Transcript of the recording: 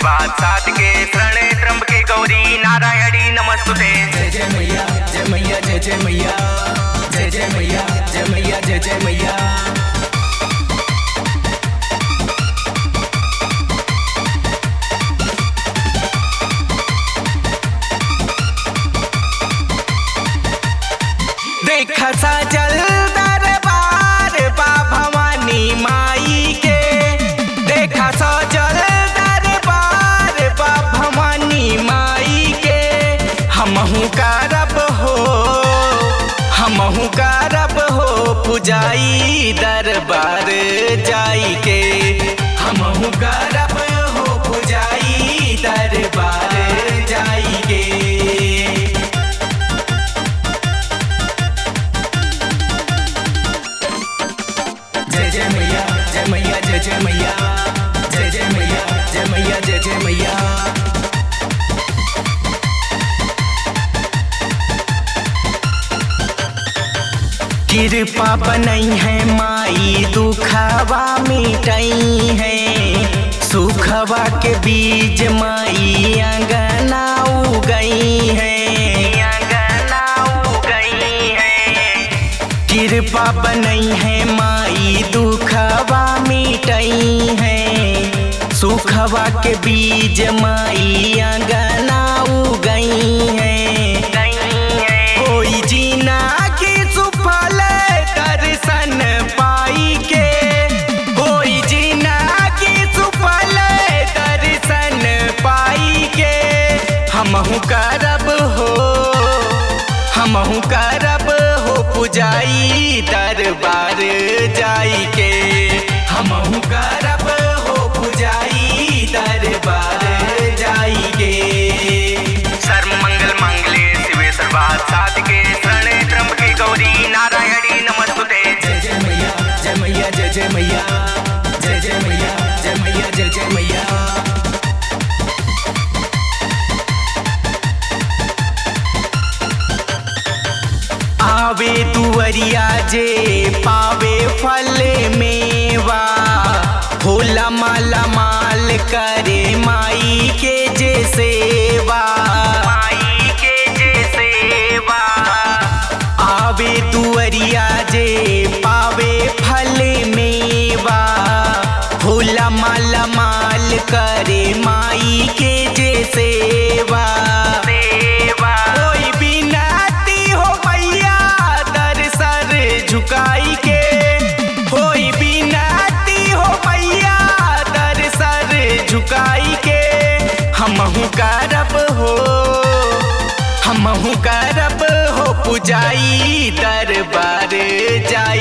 आशीर्वाद साध के शरणे त्र्यंबके गौरी नारायणी नमस्तुते जय जय मैया जय मैया जय जय मैया जय जय मैया जय मैया जय जय मैया देखा सजल दरबार बा भवानी माई के देखा सजल दरबार बा भवानी माई के हमहू करब हो हमहू करब हो पुजाई दरबार जाई के हमहू करब हो पुजाई दरबार जाई के जय जय मैया जय मैया जय जय मैया जय जय मैया जय मैया जय जय मैया कृपा बनई है माई दुखवा मिटई है सुखवा के बीज माई अंगना उगई है अंगना उगई है कृपा बनई है माई दुखवा मिटई है सुखवा के बीज माई अंगना उगई है होई जीना की सुफल दर्शन पाई के होई जीना की सुफल दर्शन पाई के हमहू करब हो हमहू करब हो पुजाई दरबार जाई के हमहू करब हो पुजाई दरबार जाई के सर्व मंगल मंगले शिवे सर्वाद साध के शरणे त्र्यंबके गौरी नारायणी नमस्तुते जय जय मैया जय मैया जय जय मैया जय जय मैया जय मैया जय जय मैया आवे दुअरिया जे पावे फल मेवा होला माला माल करे माई के जे सेवा माई के जे सेवा आवे दुअरिया जे पावे फल मेवा होला माला माल करे माई के जे सेवा सेवा कोई बिनाती हो मैया दर सर झुकाई के कोई बिनाती हो मैया दर सर झुकाई के हमहू करब हो हमहू करब हो पुजाई दरबार जाई